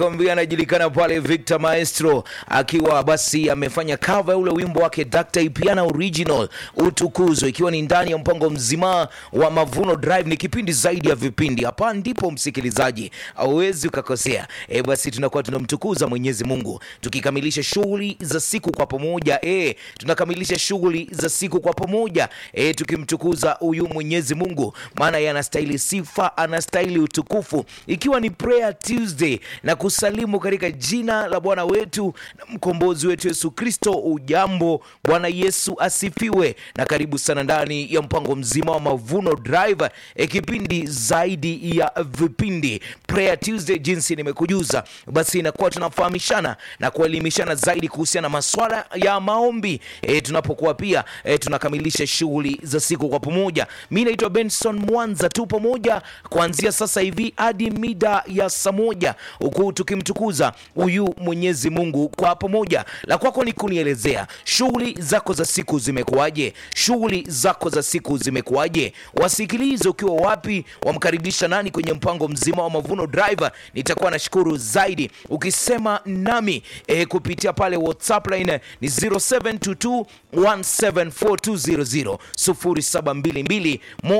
Kwambia anajulikana pale Victor Maestro akiwa basi amefanya cover ule wimbo wake Dr. Ipiana Original utukuzwe, ikiwa ni ndani ya mpango mzima wa Mavuno Drive. Ni kipindi zaidi ya vipindi, hapa ndipo msikilizaji hauwezi ukakosea. E, basi tunakuwa tunamtukuza Mwenyezi Mungu tukikamilisha shughuli za siku kwa pamoja. E, tunakamilisha shughuli za siku kwa pamoja e, tukimtukuza huyu Mwenyezi Mungu, maana yeye anastahili sifa, anastahili utukufu, ikiwa ni Prayer Tuesday na kusalimu katika jina la Bwana wetu na mkombozi wetu Yesu Kristo. Ujambo, Bwana Yesu asifiwe, na karibu sana ndani ya mpango mzima wa Mavuno Drive, e, kipindi zaidi ya vipindi Prayer Tuesday. Jinsi nimekujuza, basi inakuwa tunafahamishana na kuelimishana zaidi kuhusiana na maswala ya maombi e, tunapokuwa pia e, tunakamilisha shughuli za siku kwa pamoja. Mi naitwa Benson Mwanza, tu pamoja kuanzia sasa hivi hadi mida ya saa moja huku tukimtukuza huyu Mwenyezi Mungu kwa pamoja. La kwako ni kunielezea shughuli zako za siku zimekuwaje? Shughuli zako za siku zimekuwaje? Wasikilize ukiwa wapi, wamkaribisha nani kwenye mpango mzima wa Mavuno Drive. Nitakuwa nashukuru zaidi ukisema nami e, kupitia pale WhatsApp line ni 0722 1742000 0722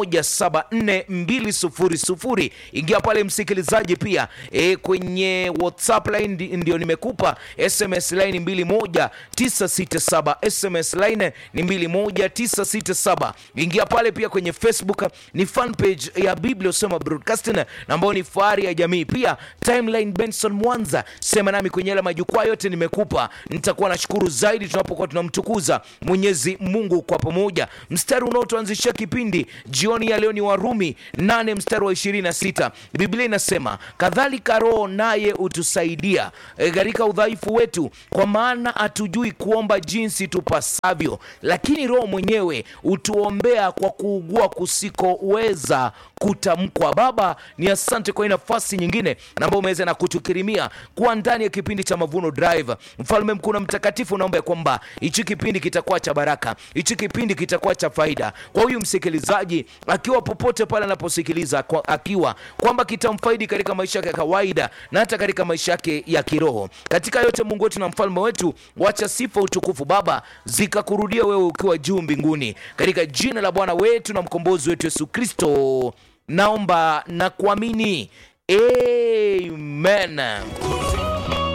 174 Ingia pale msikilizaji, pia e, kwenye WhatsApp line ndi- ndio nimekupa SMS line 21967 SMS line ni 21967. Ingia pale pia kwenye Facebook ni fan page ya Biblia Usoma Broadcasting na ambayo ni fahari ya jamii. Pia timeline Benson Mwanza, sema nami kwenye yale majukwaa yote nimekupa. Nitakuwa nashukuru zaidi tunapokuwa tunamtukuza Mwenyezi Mungu kwa pamoja. Mstari unaotuanzishia kipindi jioni ya leo ni Warumi 8 mstari wa 26. Biblia inasema kadhalika Roho naye hutusaidia e, katika udhaifu wetu, kwa maana hatujui kuomba jinsi tupasavyo, lakini Roho mwenyewe hutuombea kwa kuugua kusikoweza kutamkwa. Baba, ni asante kwa hii nafasi nyingine na ambayo umeweza na kutukirimia kuwa ndani ya kipindi cha Mavuno Drive. Mfalme mkuu na mtakatifu, naomba ya kwamba hichi kipindi kitakuwa cha baraka, hichi kipindi kitakuwa cha faida kwa huyu msikilizaji, akiwa popote pale anaposikiliza, kwa- akiwa kwamba kitamfaidi katika maisha yake ya kawaida na hata katika maisha yake ya kiroho. Katika yote, Mungu wetu na mfalme wetu, wacha sifa, utukufu Baba zikakurudia wewe ukiwa juu mbinguni, katika jina la Bwana wetu na mkombozi wetu Yesu Kristo naomba na kuamini, amen.